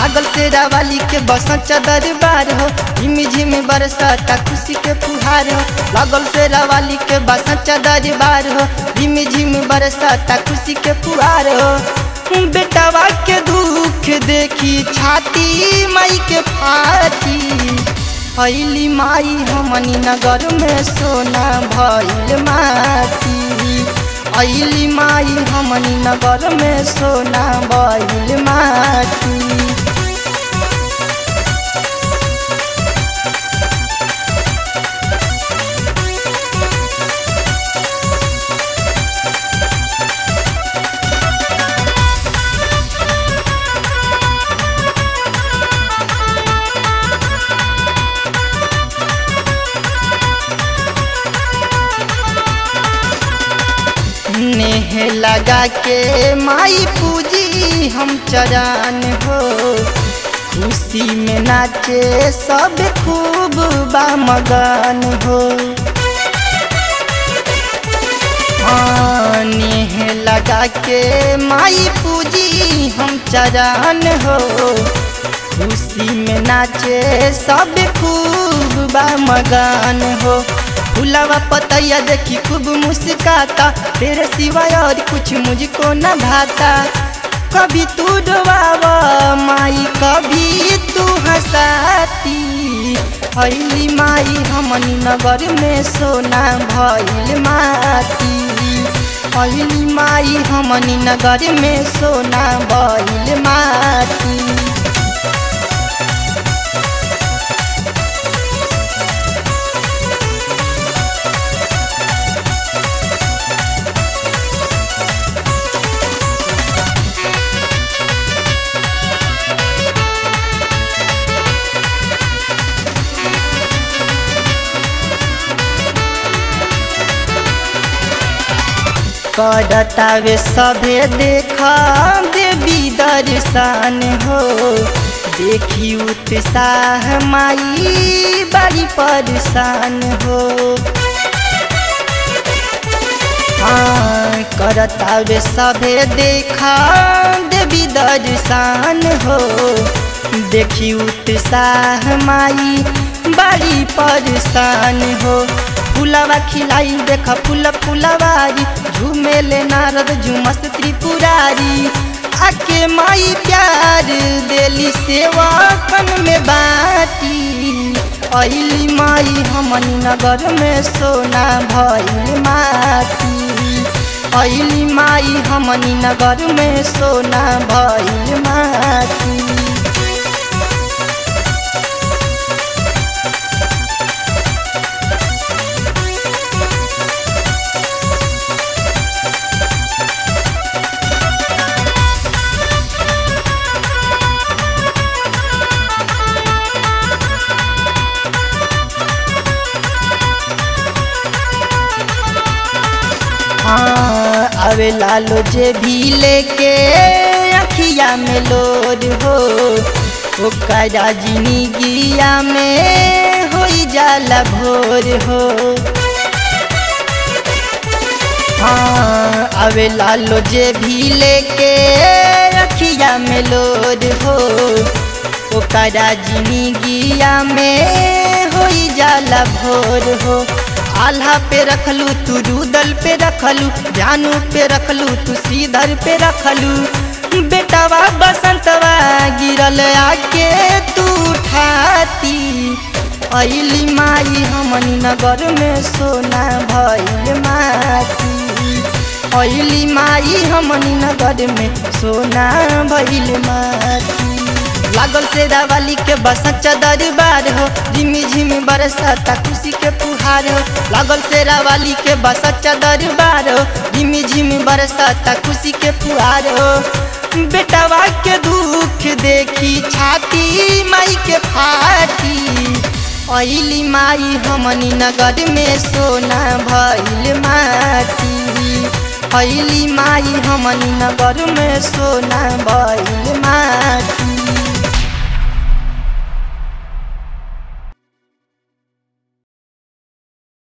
लागल तेरा वाली के बसंत दरबार हो झिमी झिमी बरसाता खुशी के फुहार हो लागल तेरा वाली के बसंत दरबार हो झिमी झिमी बरसाता खुशी के फुहार हो बेटावा के दुख देखी छाती माई के फाटी अली माई हमनी नगर में सोना भइल माटी अली माई हमनी नगर में सोना भइल माटी नेह लगा के माई पूजी हम चरान हो खुशी में नाचे सब खूब बा मगन हो हाँ, नेह लगा के माई पूजी हम चरान हो खुशी में नाचे सब खूब बा मगन हो फुलावा पतैया देखी खूब मुस्काता तेरे सिवाय और कुछ मुझको न भाता कभी तू डोबावा माई कभी तू हंसाती अली माई हमनी नगर में सोना भइल माटी अली माई हमनी नगर में सोना भइल माटी करतावे सभे देखा देवी दर्शन हो देखी उत्साह माई बड़ी परेशान हो हाँ करतावे सभे देखा देवी दर्शन हो देखी उत्साह माई बड़ी परेशान हो फुलवा खिलाई देख फूल फुलवारी झूमेले नारद झुमस त्रिपुरारी आके माई प्यार देली सेवा कन में बाटी अली माई हमनी नगर में सोना भइल माटी अली माई हमनी नगर में सोना भइल माटी हाँ अवे लालो जे भी लेके अखिया में लोड हो ओकरा जिंदगिया में हो जाला भोर हो हाँ अवे लालो जे भी लेके अखिया में लोड हो ओकरा जिंदगिया में हो जाला भोर हो आल्हा पे रखलू तू रूदल पे रखलू जानू पे रखलू तू सीधर पे रखलू बेटावा बसंतवा गिरल आके तू उठाती अली माई हमनी नगर में सोना भइल माटी अली माई हमनी नगर में सोना भइल माटी लागल से वाली के बसंत दरबार हो झिमी झिमी बरसाता खुशी के फुहार हो लागल से वाली के बसंत दरबार हो झिमी झिमी बरसाता खुशी के फुहार हो बेटावा के दुख देखी छाती माई के फाटी अली माई हमनी नगर में सोना भइल माटी अली माई हमनी नगर में सोना भइल माटी